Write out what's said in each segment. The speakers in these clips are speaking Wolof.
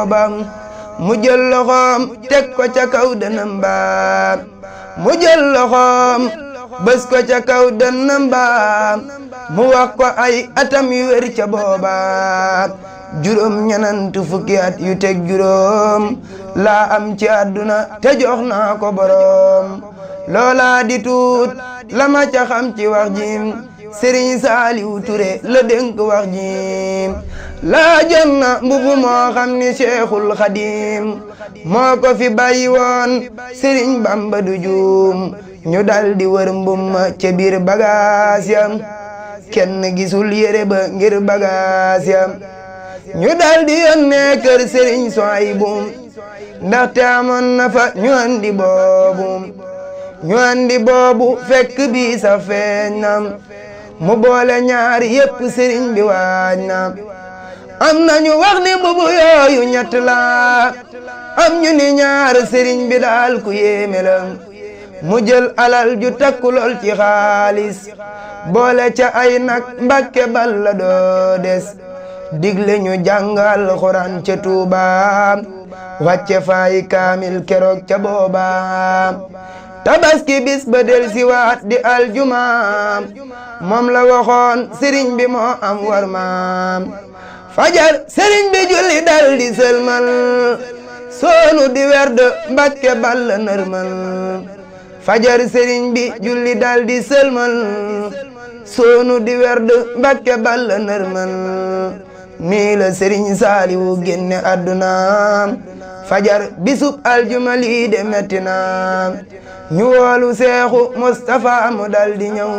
bam mu jël loxoom teg ko ca kaw dënam ba mu jël loxoom bës ko ca kaw dënam ba mu wax ko ay atam yu wér ca booba juróom ñenant fukki at yu teg juróom laa am ci àdduna te jox naa ko boroom loola di tuut la ma ca xam ci wax jim Sëriñ Saaliw Ture la dénk wax jim laa jën na mbubu moo xam ni Seexul Xadim moo ko fi bàyyi woon Sëriñ Bamba du juum ñu dal di wër mbumma ca biir bagaas yam kenn gisul yére ba ngir bagaas yam ñu dal di yónnee kër Sëriñ Suwaybu ndaxte amoon na fa ñu andi boobu ñu andi boobu fekk bi sa feeñ na mu boole ñaari yépp sëriñ bi waaj na am nañu wax ni mbubu yooyu ñett la am ñu ni ñaar sëriñ bi daal ku yéeme la mu jël alal ju takku lool ci xaalis boole ca ay nag mbakke bal la doo des digle ñu jàngal xuraan ca Tuuba wàcce faay kaamil keroog ca booba tabaski bis ba del si waat di aljumaam moom la waxoon sëriñ bi moo am war maam fajar sëriñ bi julli dal di sëlmal soonu di werd mbakke bal nërmal fajar sëriñ bi julli dal di sëlmal soonu di werd mbakke bal nërmal nii la sëriñ saaliwu génne àdduna fajar bisub aljuma lii de metti na ñu woolu seexu Mustapha mu dal di ñëw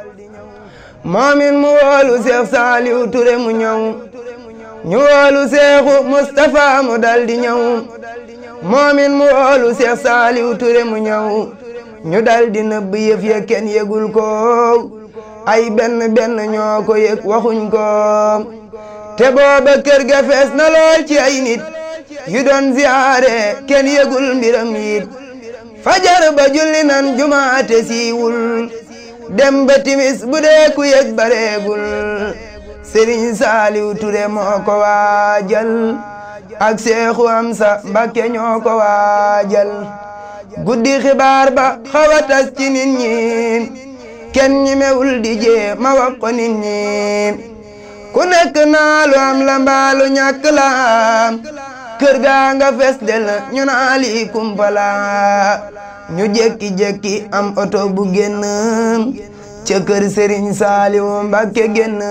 moomin mu woolu seex saaliwu ture mu ñëw ñu woolu seexu Mustapha mu dal di ñëw moomin mu woolu seex saaliwu ture mu ñëw ñu dal di nëbb yëf ya kenn yëgul ko ay benn benn ñoo ko yëg waxuñ ko te booba kër ga fees na lool ci ay nit yu doon ziyaare kenn yëgul mbiram yit fajar ba julli nan jumaate siiwul dem ba timis bu dee ku yëg bareegul Sëriñ Saaliw Ture moo ko waajal ak Seexu Amsa Mbakke ñoo ko waajal guddi xibaar ba xaw a tas ci nit ñi kenn ñi mewul di jee ma wax ko nit ñi ku nekk naa lu am la mbaalu ñàkk la kër gaa nga fes del ñu naa lii kumpala ñu jekki-jekki am oto bu génn ca kër Sëriñ Saaliwu Mbàkke génn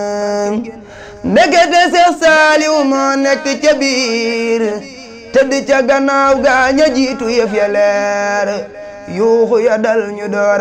ndekete Seex Saaliwu moo nekk ca biir tëdd ca gannaaw gaa ña jiitu yëf ya leer yuuxu ya dal ñu door